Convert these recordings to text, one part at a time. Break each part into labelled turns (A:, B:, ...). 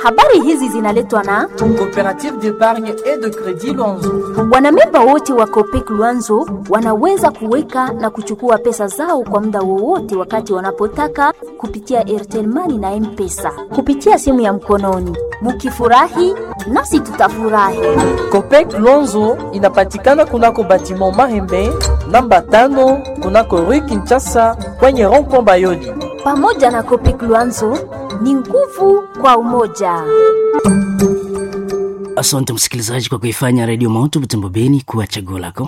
A: Habari hizi zinaletwa na
B: Coopérative d'épargne et de crédit Luanzo.
A: wanamemba wote wa Copec Luanzo wanaweza kuweka na kuchukua pesa zao kwa muda wowote wakati wanapotaka kupitia Airtel Money na M-Pesa kupitia simu ya mkononi. Mukifurahi nasi tutafurahi.
B: Copec Luanzo inapatikana kunako batiment Mahembe namba tano kunako Rue Kinshasa kwenye rond-point Bayoli.
A: Pamoja na Copec Luanzo ni nguvu kwa umoja.
C: Asante msikilizaji kwa kuifanya redio Moto Butembo Beni kuwa chaguo lako.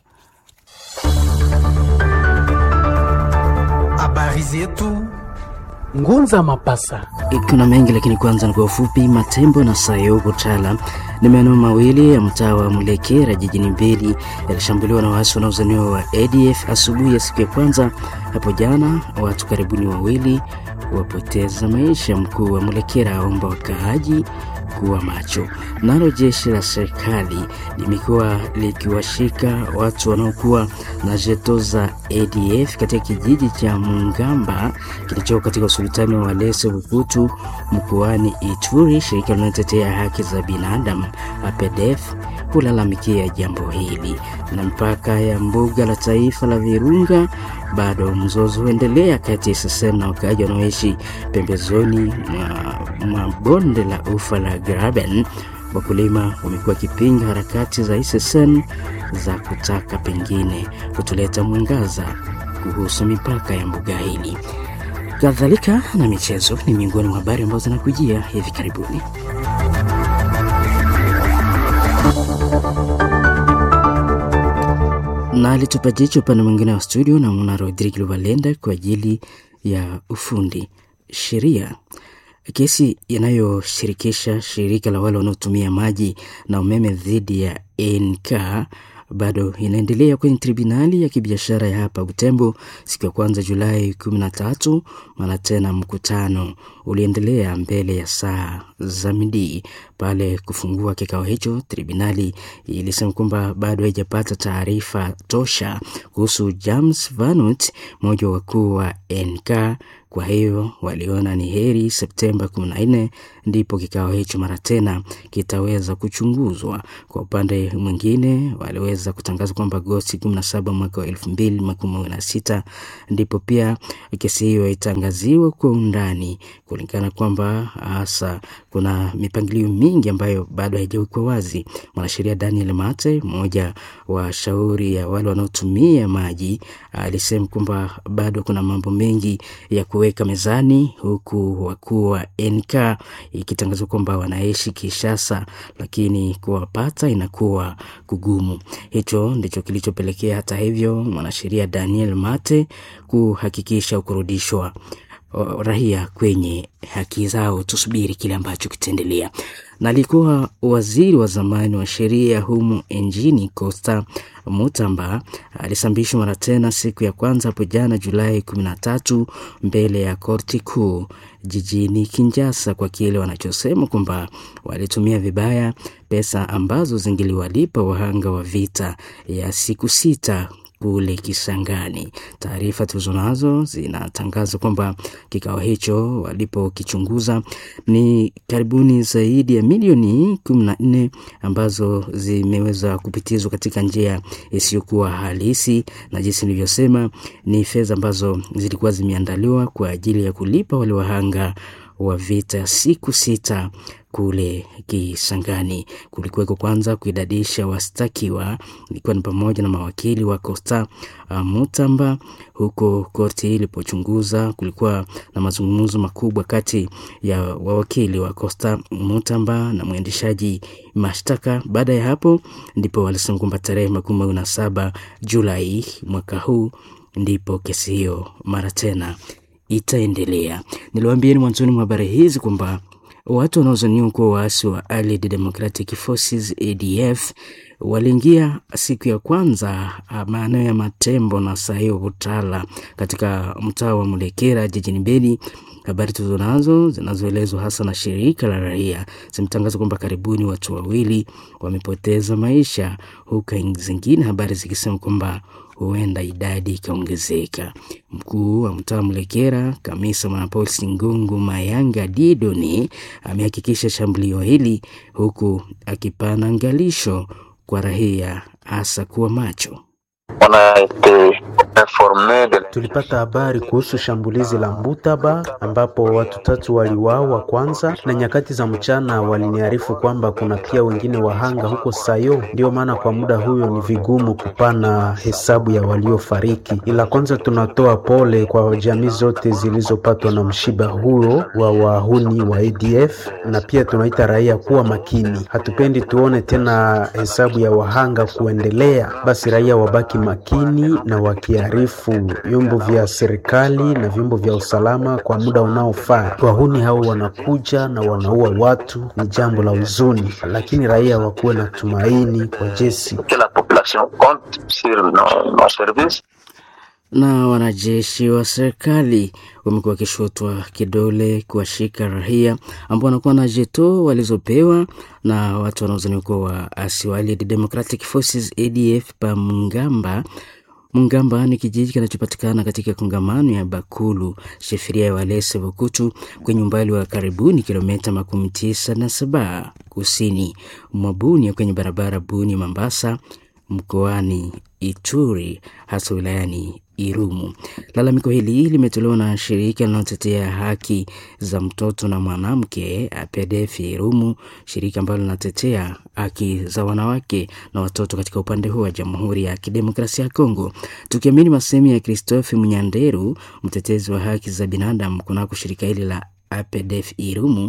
D: Habari zetu Ngunza Mapasa.
C: Kuna mengi lakini kwanza ni kwa ufupi. Matembo na Sayo Butala ni maeneo mawili ya mtaa wa Mulekera jijini Beni yalishambuliwa na waasi wanaozaniwa wa ADF asubuhi ya siku ya kwanza hapo jana. Watu karibuni wawili wapoteza maisha. Mkuu wa Mulekera aomba wakaaji kuwa macho. Nalo jeshi la serikali limekuwa likiwashika watu wanaokuwa na jeto za ADF katika kijiji cha Mungamba kilichoko katika usultani wa Walese Bukutu mkoani Ituri. Shirika linalotetea haki za binadamu APDF kulalamikia jambo hili. Na mpaka ya mbuga la taifa la Virunga bado mzozo huendelea kati ya SSN na wakaaji wanaoishi pembezoni mwa, mwa bonde la ufa la Graben. Wakulima wamekuwa wakipinga harakati za SSN za kutaka pengine kutuleta mwangaza kuhusu mipaka ya mbuga hili. Kadhalika na michezo ni miongoni mwa habari ambazo zinakujia hivi karibuni. na alitupa jicho upande mwingine wa studio na mwana Rodrigue Lubalenda kwa ajili ya ufundi sheria. Kesi inayoshirikisha shirika la wale wanaotumia maji na umeme dhidi ya NK bado inaendelea kwenye tribunali ya kibiashara ya hapa Butembo siku ya kwanza Julai 13. Mara tena mkutano uliendelea mbele ya saa za midii. Pale kufungua kikao hicho, tribunali ilisema kwamba bado haijapata taarifa tosha kuhusu James Vanut, mmoja wa wakuu wa NK. Kwa hiyo waliona ni heri Septemba 14 ndipo kikao hicho mara tena kitaweza kuchunguzwa. Kwa upande mwingine, waliweza kutangaza kwamba Agosti 17 mwaka wa 2016 ndipo pia kesi hiyo itangaziwa kwa undani, kulingana kwamba hasa kuna mipangilio mingi ambayo bado haijawekwa wazi. Mwanasheria Daniel Mate, mmoja wa shauri ya wale wanaotumia maji, alisema kwamba bado kuna mambo mengi ya kuweka mezani, huku wakuu wa NK ikitangazwa kwamba wanaishi Kishasa, lakini kuwapata inakuwa kugumu. Hicho ndicho kilichopelekea hata hivyo mwanasheria Daniel Mate kuhakikisha kurudishwa raia kwenye haki zao. Tusubiri kile ambacho kitaendelea. Na alikuwa waziri wa zamani wa sheria humu nchini Costa Mutamba alisambishwa mara tena siku ya kwanza hapo jana Julai 13 mbele ya korti kuu jijini Kinshasa kwa kile wanachosema kwamba walitumia vibaya pesa ambazo zingiliwalipa wahanga wa vita ya siku sita kule Kisangani. Taarifa tulizonazo zinatangaza kwamba kikao hicho walipokichunguza ni karibuni zaidi ya milioni kumi na nne ambazo zimeweza kupitizwa katika njia isiyokuwa halisi, na jinsi nilivyosema, ni fedha ambazo zilikuwa zimeandaliwa kwa ajili ya kulipa wale wahanga wa vita siku sita kule Kisangani. Kulikuweko kwanza kuidadisha wastakiwa, ikiwa ni pamoja na mawakili wa Costa uh, Mutamba. Huko korti ilipochunguza, kulikuwa na mazungumzo makubwa kati ya wawakili wa Costa Mutamba na mwendeshaji mashtaka. Baada ya hapo, ndipo walisema kwamba tarehe makumi mawili na saba Julai mwaka huu ndipo kesi hiyo mara tena itaendelea. Niliwaambieni mwanzoni mwa habari hizi kwamba watu wanaozaniwa kuwa waasi wa Allied Democratic Forces ADF waliingia siku ya kwanza maeneo ya Matembo na Saio Butala katika mtaa wa Mulekera jijini Beni. Habari tulizo nazo zinazoelezwa hasa na shirika la raia zimetangaza kwamba karibuni watu wawili wamepoteza maisha, huku zingine habari zikisema kwamba huenda idadi ikaongezeka. Mkuu wa mtaa Mlekera, kamisa mwanapolisi Ngungu Mayanga Didoni amehakikisha shambulio hili huku akipana angalisho kwa raia hasa kuwa macho.
D: Tulipata habari kuhusu shambulizi la Mbutaba ambapo watu tatu waliuawa kwanza, na nyakati za mchana waliniarifu kwamba kuna pia wengine wahanga huko Sayo. Ndiyo maana kwa muda huyo ni vigumu kupana hesabu ya waliofariki, ila kwanza tunatoa pole kwa jamii zote zilizopatwa na mshiba huo wa wahuni wa ADF, na pia tunaita raia kuwa makini. Hatupendi tuone tena hesabu ya wahanga kuendelea, basi raia wabaki makini na wakiarifu vyombo vya serikali na vyombo vya usalama kwa muda unaofaa. Wahuni hao wanakuja na wanaua watu, ni jambo la huzuni, lakini raia wakuwe na tumaini kwa jeshi.
C: na wanajeshi wa serikali wamekuwa wakishotwa kidole kuwashika raia ambao wanakuwa na jeto walizopewa na watu wanaozaniwa kuwa waasi wa Allied Democratic Forces ADF pa Mungamba. Mungamba ni kijiji kinachopatikana katika kongamano ya Bakulu, shefiria ya Walese Vukutu, kwenye umbali wa karibuni kilomita makumi tisa na saba kusini mwa Bunia, kwenye barabara Bunia Mambasa, mkoani Ituri, hasa wilayani Irumu. Lalamiko hili limetolewa na shirika linalotetea haki za mtoto na mwanamke APDF Irumu, shirika ambalo linatetea haki za wanawake na watoto katika upande huu wa Jamhuri ya Kidemokrasia ya Kongo. Tukiamini masemi ya Christophe Munyanderu, mtetezi wa haki za binadamu kunako shirika hili la APDF Irumu,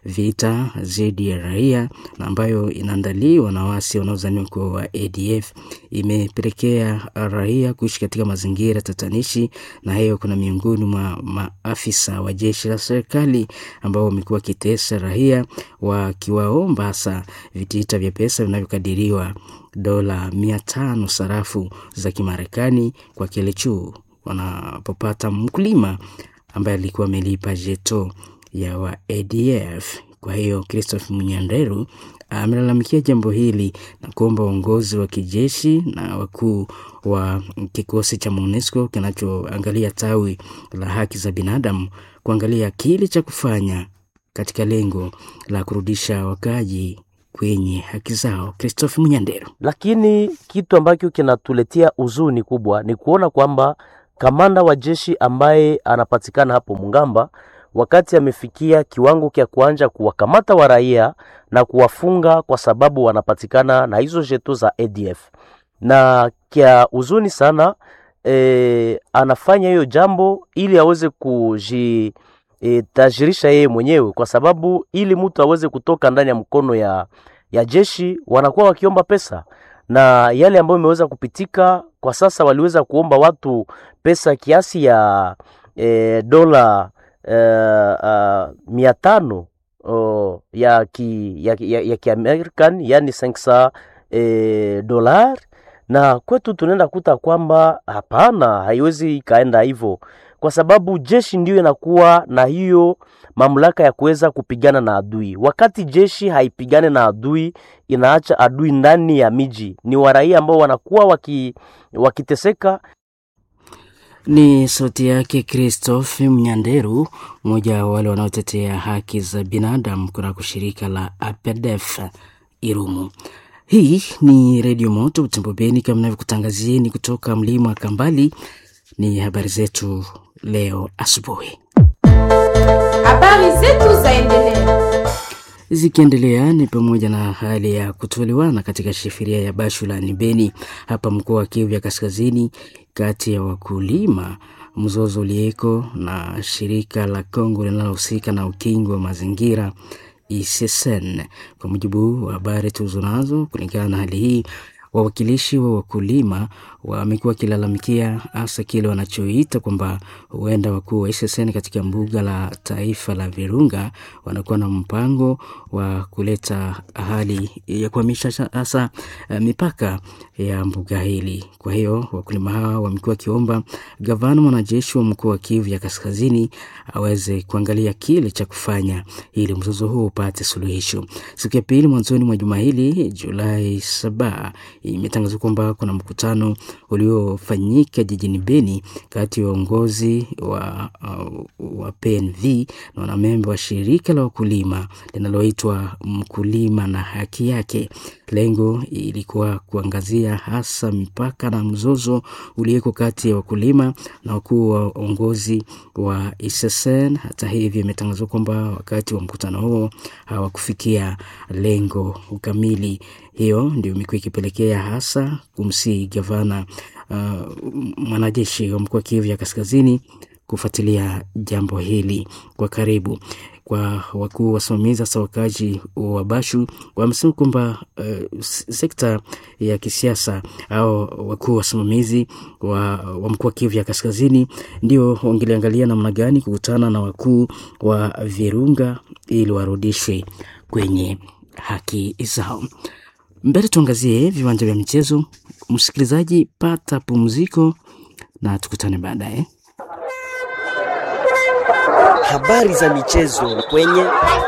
C: vita dhidi ya raia na ambayo inaandaliwa na wasi wanaozaniwa kuwa wa ADF imepelekea raia kuishi katika mazingira tatanishi, na hiyo kuna miongoni mwa maafisa wa jeshi la serikali ambao wamekuwa wakitesa raia wakiwaomba hasa vitita vya pesa vinavyokadiriwa dola mia tano sarafu za Kimarekani kwa kile chuu wanapopata mkulima ambaye alikuwa amelipa jeto ya wa ADF. Kwa hiyo Christophe Munyanderu amelalamikia jambo hili na kuomba uongozi wa kijeshi na wakuu wa kikosi cha MONUSCO kinachoangalia tawi la haki za binadamu kuangalia kile cha kufanya katika lengo la kurudisha wakaji kwenye haki zao. Christophe Munyanderu.
E: Lakini kitu ambacho kinatuletea huzuni kubwa ni kuona kwamba kamanda wa jeshi ambaye anapatikana hapo Mungamba wakati amefikia kiwango cha kuanja kuwakamata wa raia na kuwafunga kwa sababu wanapatikana na hizo jeto za ADF, na kia huzuni sana e, anafanya hiyo jambo ili aweze kuji e, tajirisha yeye mwenyewe, kwa sababu ili mtu aweze kutoka ndani ya mkono ya, ya jeshi wanakuwa wakiomba pesa na yale ambayo imeweza kupitika kwa sasa, waliweza kuomba watu pesa kiasi ya e, dola e, uh, mia tano oh, ya ki, ya, ya, ya kiamerican yani 500 e, dolar, na kwetu tunaenda kuta kwamba hapana, haiwezi ikaenda hivyo kwa sababu jeshi ndiyo inakuwa na hiyo mamlaka ya kuweza kupigana na adui. Wakati jeshi haipigane na adui, inaacha adui ndani ya miji, ni waraia ambao wanakuwa waki, wakiteseka.
C: Ni sauti yake Christophe Mnyanderu, mmoja wa wale wanaotetea haki za binadamu kunako shirika la APDF Irumu. Hii ni Redio Moto Utembo Beni, kama navyokutangazieni kutoka mlima wa Kambali. Ni habari zetu leo asubuhi.
F: Habari zetu zaendelea
C: Zikiendelea ni pamoja na hali ya kutoelewana katika shefuria ya Bashulani Beni hapa mkoa wa Kivu ya Kaskazini, kati ya wakulima, mzozo ulieko na shirika la Kongo linalohusika na ukingo wa mazingira ICCN. Kwa mujibu wa habari tulizo nazo, kulingana na hali hii wawakilishi wa wakulima wamekuwa wakilalamikia hasa kile wanachoita kwamba huenda wakuu wa SSN katika mbuga la taifa la Virunga wanakuwa na mpango wa kuleta hali ya kuhamisha hasa uh, mipaka ya mbuga hili. Kwa hiyo wakulima hawa wamekuwa wakiomba gavana mwanajeshi wa mkoa wa Kivu ya Kaskazini aweze kuangalia kile cha kufanya ili mzozo huo upate suluhisho. Siku ya pili mwanzoni mwa juma hili Julai saba imetangaza kwamba kuna mkutano uliofanyika jijini Beni kati ya uongozi wa, uh, wa PNV na wanamemba wa shirika la wakulima linaloitwa Mkulima na Haki Yake. Lengo ilikuwa kuangazia hasa mipaka na mzozo ulioko kati ya wakulima na wakuu wa uongozi wa ISSN. Hata hivyo, imetangazwa kwamba wakati wa mkutano huo hawakufikia lengo kamili. Hiyo ndio imekuwa ikipelekea hasa kumsihi gavana uh, mwanajeshi wa mkoa wa Kivu ya Kaskazini kufuatilia jambo hili kwa karibu. Kwa wakuu wasimamizi hasa wakazi wa Bashu wamesema kwamba uh, sekta ya kisiasa au wakuu wasimamizi wa, wa mkoa wa Kivu ya Kaskazini ndio wangeliangalia namna gani kukutana na wakuu wa Virunga ili warudishwe kwenye haki zao. Mbele tuangazie viwanja vya michezo. Msikilizaji, pata pumziko na tukutane baadaye.
G: Habari za michezo kwenye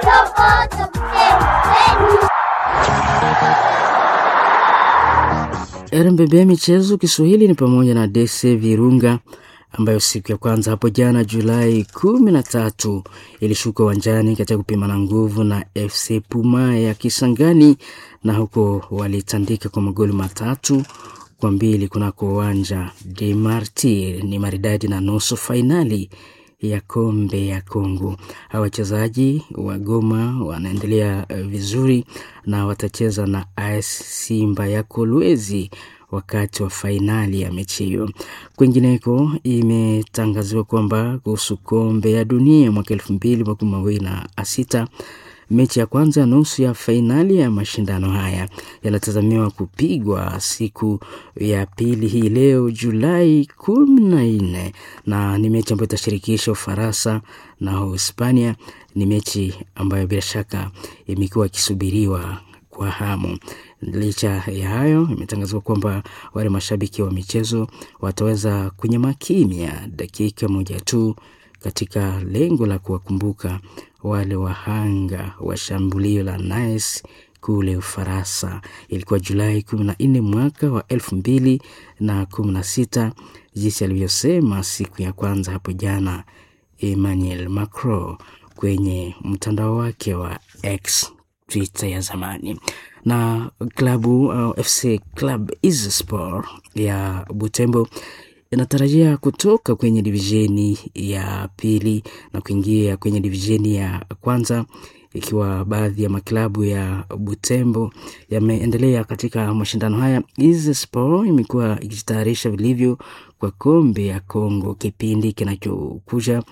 C: RMBB michezo Kiswahili ni pamoja na DC Virunga ambayo siku ya kwanza hapo jana Julai kumi na tatu ilishuka uwanjani katika kupimana nguvu na FC Puma ya Kisangani, na huko walitandika kwa magoli matatu kwa mbili kunako uwanja de Martir. Ni maridadi na nusu fainali ya kombe ya Kongo. Hawa wachezaji wa Goma wanaendelea vizuri na watacheza na AS Simba ya Kolwezi wakati wa fainali ya mechi hiyo. Kwingineko, imetangaziwa kwamba kuhusu kombe ya dunia mwaka elfu mbili makumi mawili na sita mechi ya kwanza nusu ya fainali ya mashindano haya yanatazamiwa kupigwa siku ya pili hii leo Julai kumi na nne na ni mechi ambayo itashirikisha Ufaransa na Uhispania. Ni mechi ambayo bila shaka imekuwa ikisubiriwa kwa hamu. Licha ya hayo, imetangazwa kwamba wale mashabiki wa michezo wataweza kunyama kimya dakika moja tu katika lengo la kuwakumbuka wale wahanga wa shambulio la Nice kule Ufaransa. Ilikuwa Julai kumi na nne mwaka wa elfu mbili na kumi na sita jinsi alivyosema siku ya kwanza hapo jana Emmanuel Macron kwenye mtandao wake wa X, Twitter ya zamani. Na klabu uh, FC Club Isport ya Butembo inatarajia kutoka kwenye divisheni ya pili na kuingia kwenye divisheni ya kwanza ikiwa baadhi ya maklabu ya Butembo yameendelea katika mashindano haya. Isport imekuwa ikijitayarisha vilivyo kwa kombe ya Kongo. Kipindi kinachokuja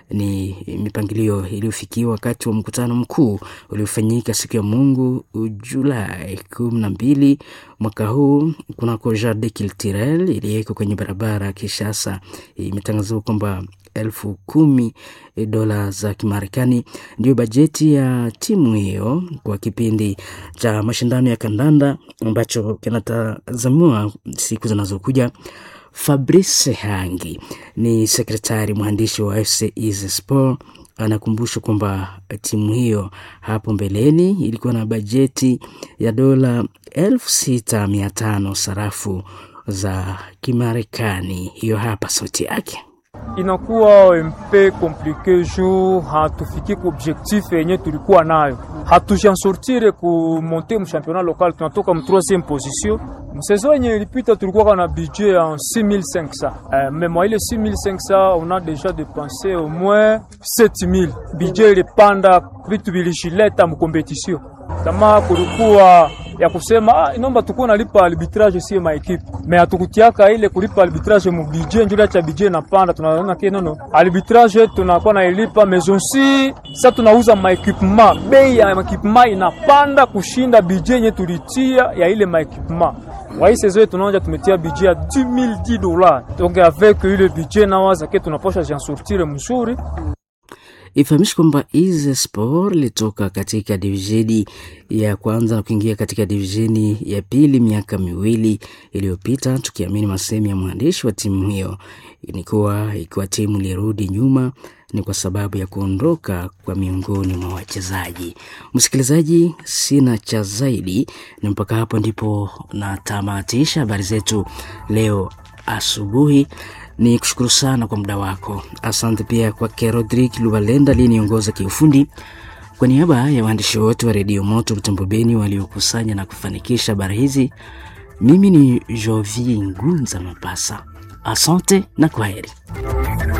C: ni mipangilio iliyofikiwa wakati wa mkutano mkuu uliofanyika siku ya Mungu Julai kumi na mbili mwaka huu kunako Jardin Culturel iliyeko kwenye barabara ya Kishasa. Imetangazwa kwamba elfu kumi dola za Kimarekani ndio bajeti ya timu hiyo kwa kipindi cha mashindano ya kandanda ambacho kinatazamiwa siku zinazokuja. Fabrice Hangi ni sekretari mwandishi wa FC Sport anakumbusha kwamba timu hiyo hapo mbeleni ilikuwa na bajeti ya dola elfu sita mia tano sarafu za Kimarekani. Hiyo hapa sauti yake.
H: Inakuwa mpe komplike juu hatufiki ku objectif yenye tulikuwa nayo, hatujansortire ku monte mu championnat local, tunatoka mu 3e position. Msaison yenye ilipita tulikuwa na budget ya 6500 euh, mais moi ile 6500 on a déjà dépensé au moins 7000. Budget ilipanda, vitu vilishileta mu competition kama kulikuwa ya kusema ah, inomba tukuwa nalipa arbitrage sio maekipe me hatukutiaka ile kulipa arbitrage mu budget njula cha budget napanda, tunaona kile nono arbitrage tunakuwa na ilipa maison si sasa tunauza maequipement, bei ya maequipement inapanda kushinda budget yenye tulitia ya ile maequipement wa hii saison tunaonja tumetia budget ya 10000 dollars donc avec ile budget nawaza ke tunaposha jan sortir mzuri
C: Ifahamishi kwamba Ize Sport ilitoka katika divisheni ya kwanza na kuingia katika divisheni ya pili miaka miwili iliyopita, tukiamini masemi ya mwandishi wa timu hiyo ni kuwa ikiwa timu ilirudi nyuma ni kwa sababu ya kuondoka kwa miongoni mwa wachezaji. Msikilizaji, sina cha zaidi, na mpaka hapo ndipo natamatisha habari zetu leo asubuhi. Ni kushukuru sana kwa muda wako. Asante pia kwake Rodrik Lubalenda aliyeniongoza kiufundi. Kwa niaba ya waandishi wote wa redio Moto Butembo Beni waliokusanya na kufanikisha habari hizi, mimi ni Jovi Ngunza Mapasa. Asante na kwaheri.